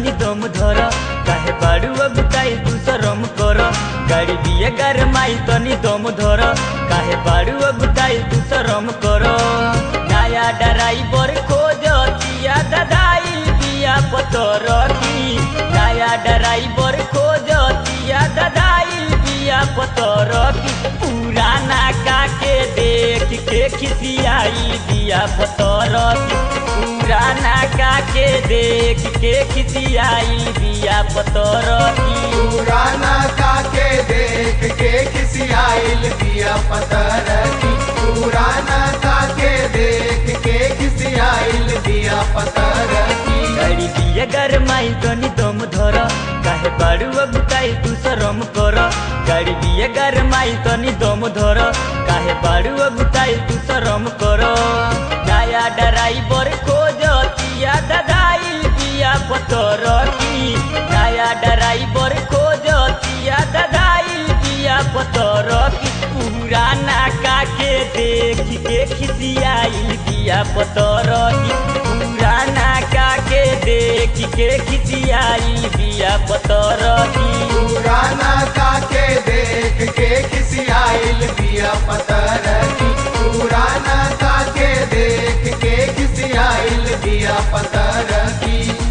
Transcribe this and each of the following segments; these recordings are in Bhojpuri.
तनी दम धर काहे बाड़ू अगुताई तू शरम कर गाड़ी बिया गरमाई तनी दम धर काहे बाड़ू अगुताई तू शरम कर नया ड्राइवर खोजतिया ददाई बिया पतर की नया ड्राइवर खोजतिया ददाई बिया पतर की पुराना काके देख के खिसियाई बिया पतर की पुराना काके देख के खिसियाई बिया पतर की पुराना काके देख के किसी आइल दिया पतर की पुराना काके देख के किसी आइल दिया पतर की गाड़ी बिया गरमाई तनी दम धर काहे बाड़ू अगुताई तू शरम कर गाड़ी बिया गरमाई तनी दम धर काहे बाड़ू अगुताई तू शरम कर नया ड्राइवर खोजतिया ददाई बिया पतर की नया ड्राइवर खोजतिया ददाई बिया पतर की पुराना काके देख के खिसियाई बिया पतर की पुराना काके देख के खिसियाई बिया पतर की पुराना काके देख के किसी आइल दिया पतर की पुराना काके देख के किसी आइल दिया पतर की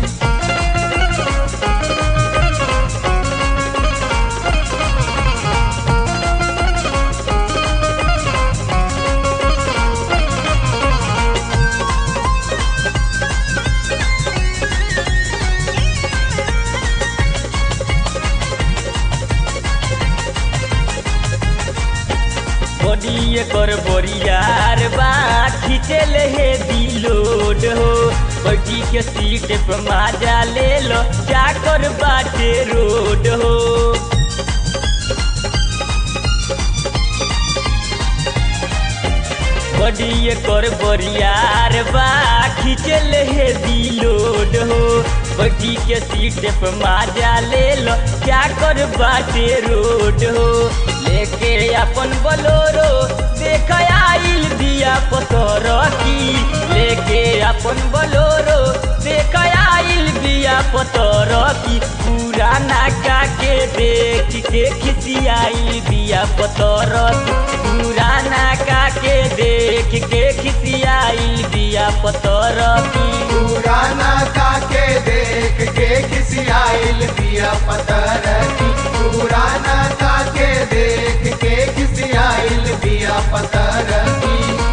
बड़िए कर बरियार बा खींचे ले हे दिलोड हो बैठी के सीट पर माजा ले लो चाकर बाटे रोड हो बड़िए कर बरियार बा खींचे ले हे दिलोड हो बैठी के सीट पे माजा ले लो क्या कर बाटे रोड हो लेके अपन बोलोरो देख आइल दिया पतर की लेके अपन बोलोरो देख आइल दिया पतर की पुराना काके देख के खिसियाई दिया पतर की पुराना काके देख के खिसियाई दिया पतर की पुराना काके देख के किसी आइल दिया पतर की पुराना काके देख के किसी आइल दिया पतर की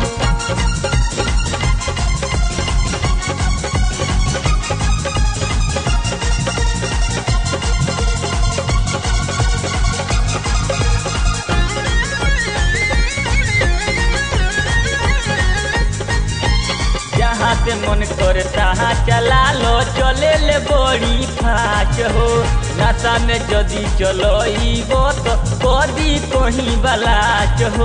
जहाँ से मन करे तहाँ चला लो चले ले बड़ी फाच हो नशा में जदी चलो तो कदी कहीं बलाच हो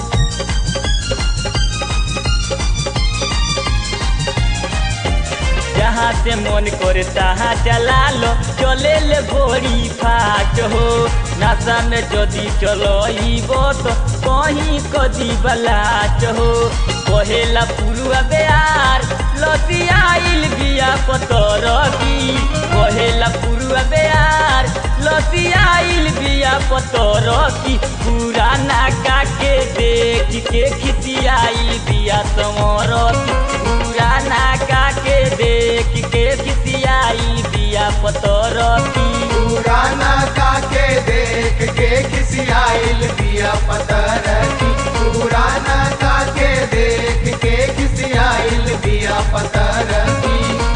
जहाँ से मन करे तहाँ चला लो चले ले बड़ी फाच हो नशा में जदी चलो तो कहीं कदी बलाच हो कहेला पुरुआ बेयार लसियाइल बिया पतर की कहेला पुरुआ बेयार लसियाइल बिया पतर की पुराना काके देख के खिसियाइल बिया समर पुराना काके देख के खिसियाइल बिया पतर की पुराना काके देख के किसी आइल दिया पतर की पुराना काके देख के किसी आइल दिया पतर की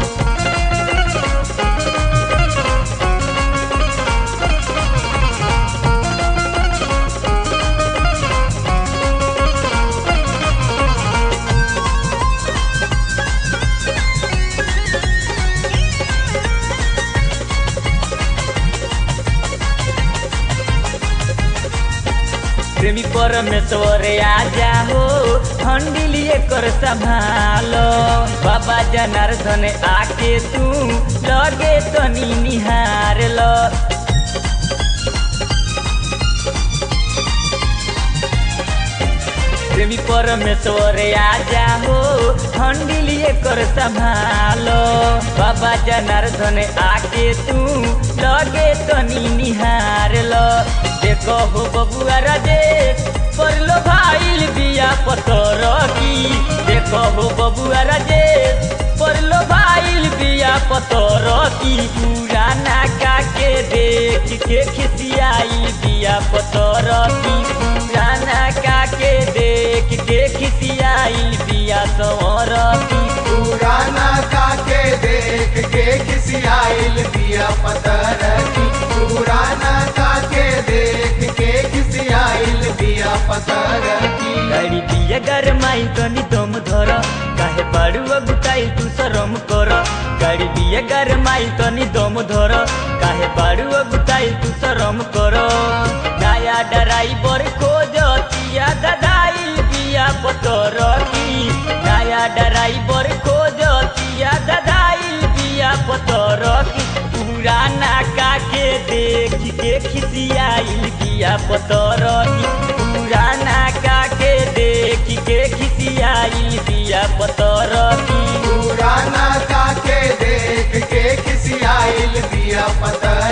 प्रेमी परमेश्वर आजा हो हंडिलिए कर संभालो बाबा जनार्दन आके तू लगे तनी निहार लो प्रेमी परमेश्वर आजा हो हंडिलिए कर संभालो बाबा जनार्दन आके तू लगे तनी निहार लो देखो हो बबुआ राजेश परलो भाईल बिया पतर की देखो हो बबुआ राजेश परलो भाईल बिया पतर की पुराना काके देख के खिसियाई बिया पतर की पुराना काके देख के खिसियाई बिया सवर की पुराना काके देख के खिसियाइल बिया पतर की पुराना काके देख के खिसियाइल बिया पतर की गाड़ी बिया गरमाई तनी दम धर काहे बाड़ू अगुताई तू शरम कर गाड़ी बिया गरमाई तनी दम धर काहे बाड़ू अगुताई तू शरम कर नया ड्राइवर खोजतिया ददाई बिया पतर की नया ड्राइवर खोजतिया ददाई बिया पतर की पुराना काके देख के खिसियाई बिया पतर की पुराना काके देख के खिसियाई बिया पतर की पुराना काके देख के खिसियाइल बिया पतर